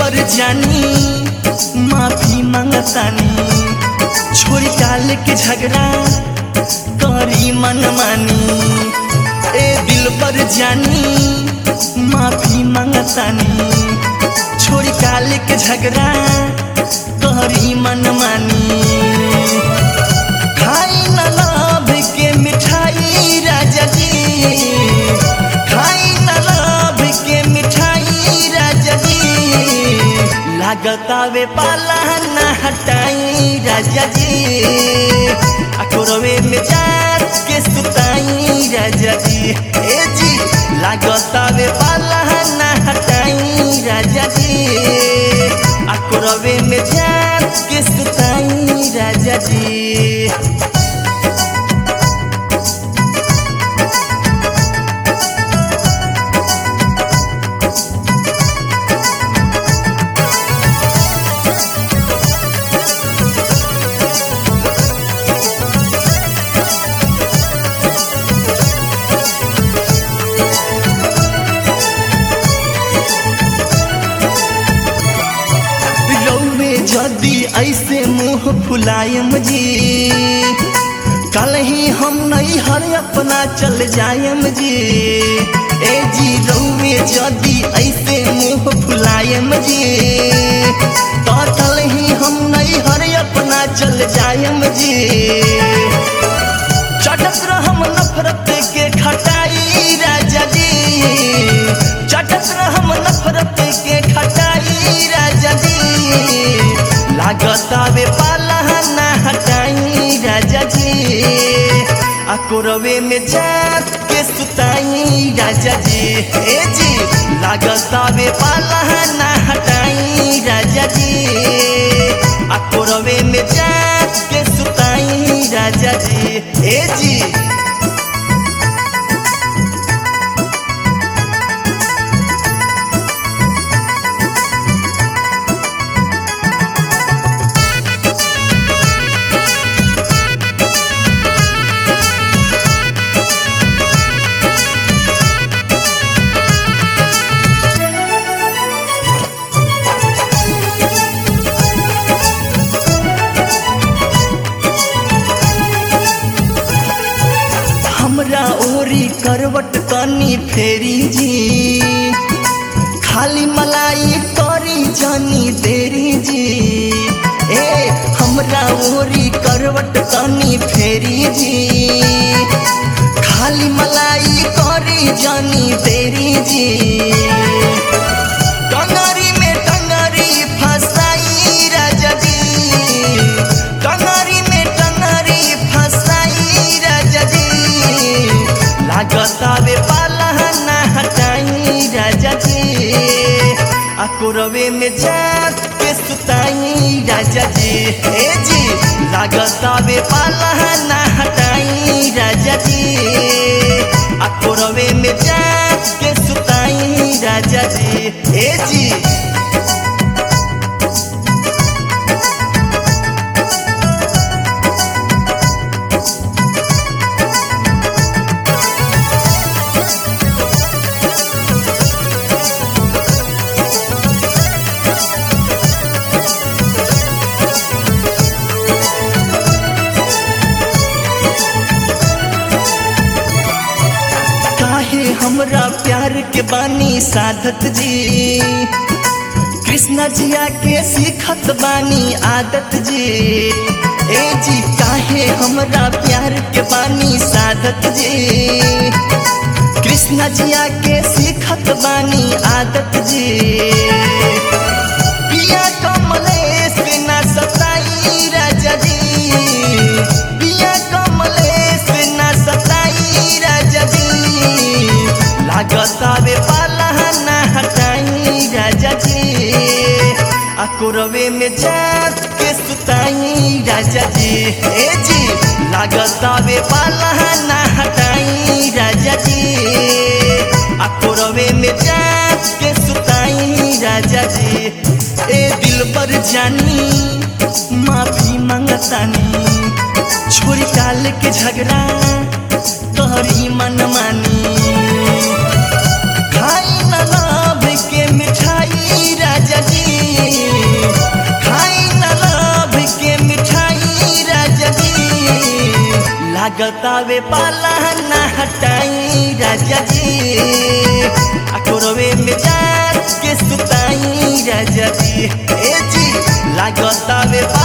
पर जानी माफी मांगतानी छोड़ी काल के झगड़ा करी मन मानी ए दिल पर जानी माफी मांगतानी छोड़ी काल के झगड़ा करी मन मानी खाई न लाभ के मिठाई राजा जी खाई न लाभ के मिठाई राजा जी लागतावे पाला न हटाई राजा जी अकोरवे में जात के सुताई राजा जी ए जी लागतावे पाला न हटाई राजा जी अकोरवे में जात के सुताई राजा जी रौवे जदी ऐसे मुंह फुलायम जी कल ही हम नहीं हर अपना चल जायम जी ए जी रौवे जदी ऐसे मुंह फुलायम जी तो कल ही हम नहीं हर अपना चल जायम जी चटक रहम नफरत के खटाई राजा जी चटक रहम नफरत के खटाई राजा जी लागतावे पाला ना हटाई राजा जी अकोरवे में जात के सुताई राजा जी ए जी लागतावे पाला ना हटाई राजा जी अकोरवे में जात के सुताई राजा जी ए जी हमरा ओरी करवट तनी फेरी जी खाली मलाई करी जानी देरी जी ए हमरा ओरी करवट तनी फेरी जी खाली मलाई करी जानी देरी जी टंगरी में टंगरी फसाई राजा जी टंगरी में टंगरी फसाई राजा जी लागतावे पाला ना हटाई राजा जी अकोरवे में जात के सुताई राजा जी ए जी लागतावे पाला ना हटाई राजा जी अकोरवे में जात के सुताई राजा जी ए जी काहे हमरा प्यार के बानी साधत जी कृष्ण जिया के सीखत बानी आदत जी ए जी काहे हमरा प्यार के बानी साधत जी कृष्ण जिया के सीखत बानी आदत जी पिया कमलेश ना सताई राजा जी पिया कमलेश ना सताई राजा जी लागतावे पाला ना हटाई राजा जी अकोरवे में जात के सुताई राजा जी ए जी लागतावे पाला ना हटाई राजा जी अकोरवे में जात के सुताई राजा जी ए दिल पर जानी माफी मांगतानी छोरी काल के झगड़ा तोहरी मन मानी खाई न लाभ के मिठाई राजा जी लागतावे पाला ना हटाई राजा जी अकोरवे में जात के सुताई राजा जी ए जी लागतावे पाला